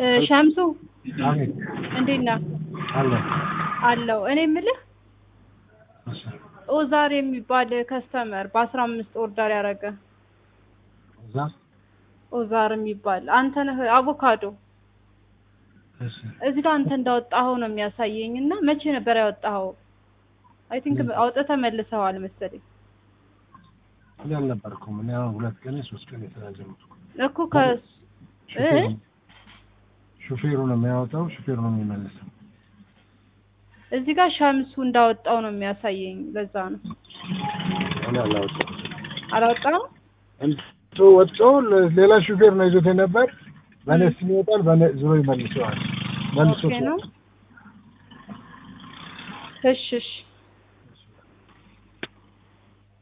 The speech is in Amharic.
እ ሸምሱ አቤት እንዴት ነህ? አለ አለው እኔ የምልህ እሺ ኦዛር የሚባል ከስተመር በአስራ አምስት ኦርደር ያደረገ እዛ ኦዛር የሚባል አንተ ነህ አቮካዶ እሺ እዚህ ጋር አንተ እንዳወጣኸው ነው የሚያሳየኝ እና መቼ ነበር ያወጣኸው? አይ ቲንክ አውጥተህ መልሰዋል መሰለኝ እኔ አልነበርኩም እኔ አሁን ሁለት ቀን ሶስት ቀን የስራ ጀመርኩ እኮ ከ እ ሹፌሩ ሹፌሩ ነው የሚያወጣው ሹፌሩ ነው የሚመልሰው እዚህ ጋር ሸምሱ እንዳወጣው ነው የሚያሳየኝ። ለዛ ነው እኔ አላወጣሁም አላወጣኸው? እንቶ ወጥቶ ለ- ሌላ ሹፌር ነው ይዞት የነበር በእኔ ስም ይወጣል በእኔ ዞሮ ይመልሰዋል መልሶ ኦኬ ነው። እሺ እሺ